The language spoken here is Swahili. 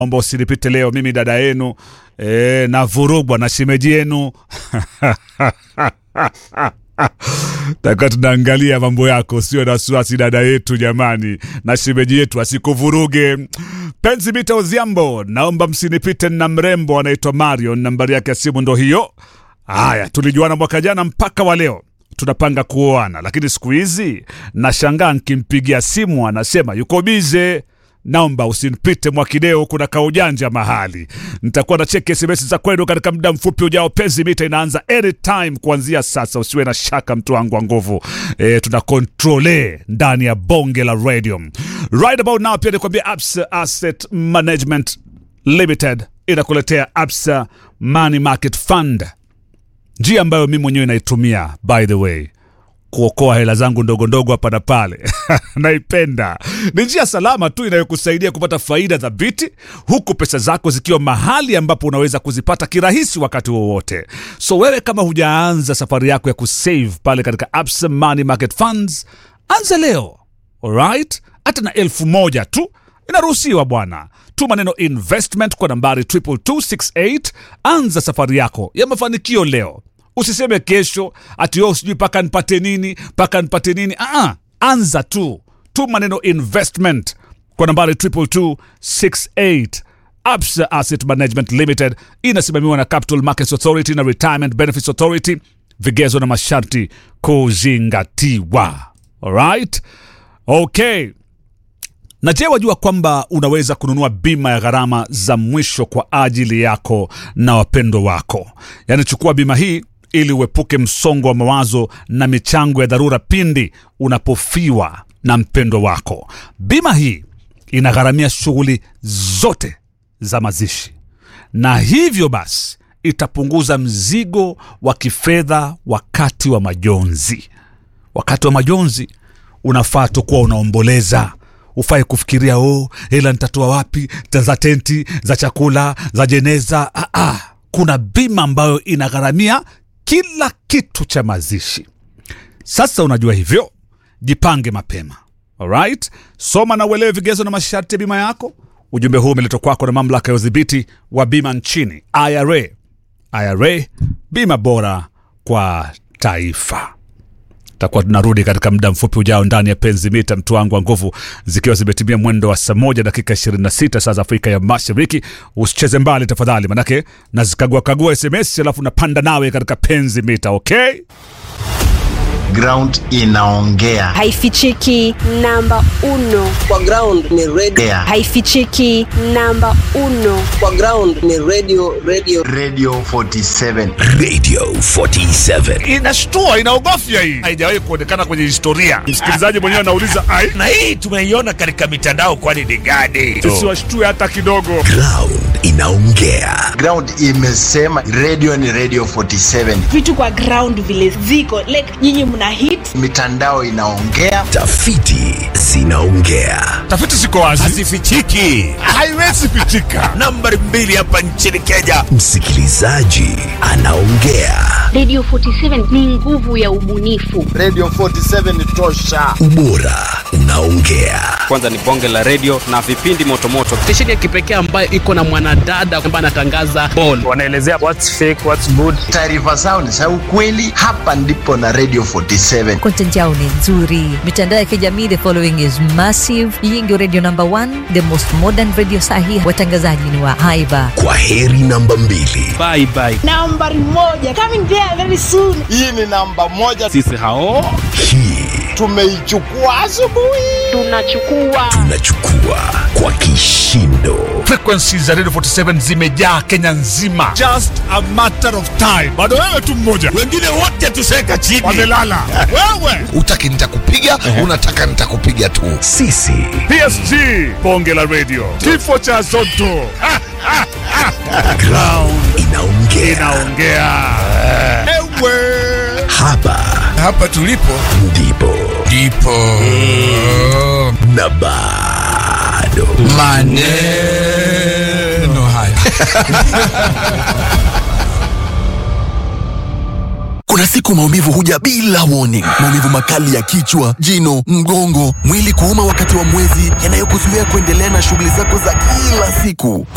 omba usinipite leo, mimi dada yenu e, na vurugwa na shemeji yenu takuwa tunaangalia mambo yako, sio na wasiwasi dada yetu jamani, na shemeji yetu asikuvuruge. Penzi Mita Odhiambo, naomba msinipite na mrembo anaitwa Marion, nambari yake ya simu ndo hiyo. Haya, tulijuana mwaka jana mpaka wa leo tunapanga kuoana, lakini siku hizi nashangaa nkimpigia simu anasema yuko bize. Naomba usinipite Mwakideo, kuna kaujanja mahali. Nitakuwa na cheki SMS za kwenu katika muda mfupi ujao. Penzi Mita inaanza anytime kuanzia sasa, usiwe na shaka mtu wangu wa nguvu. E, tuna kontrole ndani ya bonge la radio right about now. Pia nikwambia Absa Asset Management Limited inakuletea Absa Money Market Fund, njia ambayo mimi mwenyewe naitumia by the way kuokoa hela zangu ndogo ndogo hapa na pale naipenda. Ni njia salama tu inayokusaidia kupata faida thabiti, huku pesa zako zikiwa mahali ambapo unaweza kuzipata kirahisi wakati wowote. So wewe kama hujaanza safari yako ya kusave pale katika Absa Money Market Funds, anza leo, alright? Hata na elfu moja tu inaruhusiwa bwana. Tuma neno investment kwa nambari 22268 anza safari yako ya mafanikio leo. Usiseme kesho ati oh, sijui mpaka nipate nini mpaka nipate nini. Aa, anza tu, tuma neno investment kwa nambari 22268. Absa Asset Management Limited inasimamiwa na Capital Markets Authority na Retirement Benefits Authority. Vigezo na masharti kuzingatiwa. Alright, okay. Na je, wajua kwamba unaweza kununua bima ya gharama za mwisho kwa ajili yako na wapendwa wako? Yaani, chukua bima hii ili uepuke msongo wa mawazo na michango ya dharura pindi unapofiwa na mpendwa wako. Bima hii inagharamia shughuli zote za mazishi, na hivyo basi itapunguza mzigo wa kifedha wakati wa majonzi. Wakati wa majonzi unafaa tu kuwa unaomboleza ufai kufikiria oh, hela nitatoa wapi za tenti za chakula za jeneza. Ah, ah. Kuna bima ambayo inagharamia kila kitu cha mazishi. Sasa unajua hivyo, jipange mapema. Alright, soma na uelewe vigezo na masharti ya bima yako. Ujumbe huu umeletwa kwako na mamlaka ya udhibiti wa bima nchini IRA. IRA, bima bora kwa taifa takuwa tunarudi katika muda mfupi ujao ndani ya penzi mita mtu wangu wa nguvu zikiwa zimetimia mwendo wa saa moja dakika 26 saa za afrika ya mashariki usicheze mbali tafadhali manake nazikagua kagua sms alafu napanda nawe katika penzi mita okay ground inaongea haifichiki namba uno kwa ground ni radio Ongea. haifichiki namba uno kwa ground ni radio radio radio 47 Radio 47. inashtua inaogofya hii haijawahi kuonekana kwenye historia msikilizaji mwenyewe anauliza ai Na hii tumeiona katika mitandao, kwani ni gani? tusiwashtue hata kidogo Ground inaongea. ground imesema radio ni radio 47 vitu kwa ground vile ziko like nyinyi mna hit mitandao inaongea Tafiti zinaongea. tafiti ziko wazi Hazifichiki. haiwezi pichika Nambari mbili hapa nchini Kenya, msikilizaji anaongea. Radio 47 ni nguvu ya ubunifu. radio 47 ni tosha Ubora unaongea. kwanza ni bonge la redio na vipindi motomoto stesheni ya kipekee ambayo iko na mwanadada ambaye anatangaza ball wanaelezea what's fake, what's good. taarifa zao ni za ukweli hapa ndipo na radio 47 content yao ni nzuri mitandao ya kijamii the following is massive hii ndio radio number one the most modern radio sahi watangazaji ni wa haiba Kwa heri namba mbili. bye bye nambari moja coming there very soon hii ni namba moja sisi hao Hii tumeichukua asubuhi Tunachukua tunachukua kwa kishindo. frequency za radio 47 zimejaa kenya nzima just a matter of time bado wewe tu mmoja Wengine wote tuseka chini. wamelala wewe Utaki nitakupiga, unataka nitakupiga tu. Sisi psg bonge la radio kifo cha zoto Ha, ha, ha. ground inaongea. inaongea ewe Hapa Hapa tulipo ndipo ndipo na bado maneno haya. Kuna siku maumivu huja bila warning. Maumivu makali ya kichwa, jino, mgongo, mwili kuuma wakati wa mwezi, yanayokuzuia kuendelea na shughuli zako za kila siku.